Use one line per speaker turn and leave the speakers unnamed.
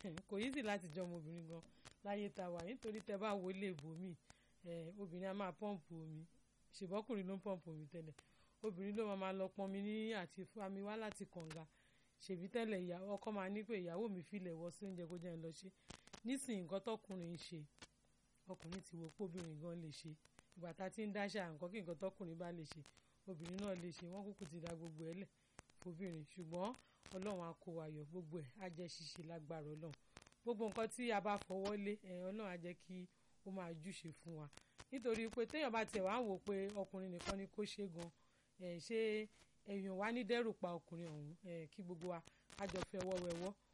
kò yí sí láti jọ ọmọbìnrin gan láyé tá a wà nítorí tẹ bá wo ilé ìbòmí obìnrin á máa pọ́ǹpù omi ṣèbọ́kùnrin ló ń pọ́ǹpù omi tẹ́lẹ̀ obìnrin ló máa máa lọ pọnmi ní àti fami wá láti kànga ṣèbí tẹ́lẹ̀ ìyàwó ọkọ máa ní pé ìyàwó mi filẹ̀ wọ sí oúnjẹ kó jẹ́ ń lọ ṣe nísìnyí nǹkan tọkùnrin ń ṣe ọkùnrin ti wo póbìnrin gan lè ṣe ìgbà tá a ti ń dáṣà nǹkan kí nǹkan tọkùnrin bá lè ṣe obìnrin náà lè ṣe wọ́n kúkú ti da gbogbo ẹ̀ lẹ̀ fóbìnrin ṣùgbọ́n ọlọ́run á kó wa yọ gbogbo ẹ̀ á jẹ́ ṣíṣe lágbára ọlọ́run gbogbo nǹkan tí a bá fọwọ́ lé ọlọ́run á jẹ́ kí ó máa júṣe fún wa nítorí pé téèyàn bá tiẹ̀ wá ń wò pé ọkùnrin nìkan ni kó ṣe gan ṣé èèyàn wá ní dẹ́rù pa ọkùnrin ọ̀hún kí gbogbo wa á jọ fẹ́ wọ́wẹ́wọ́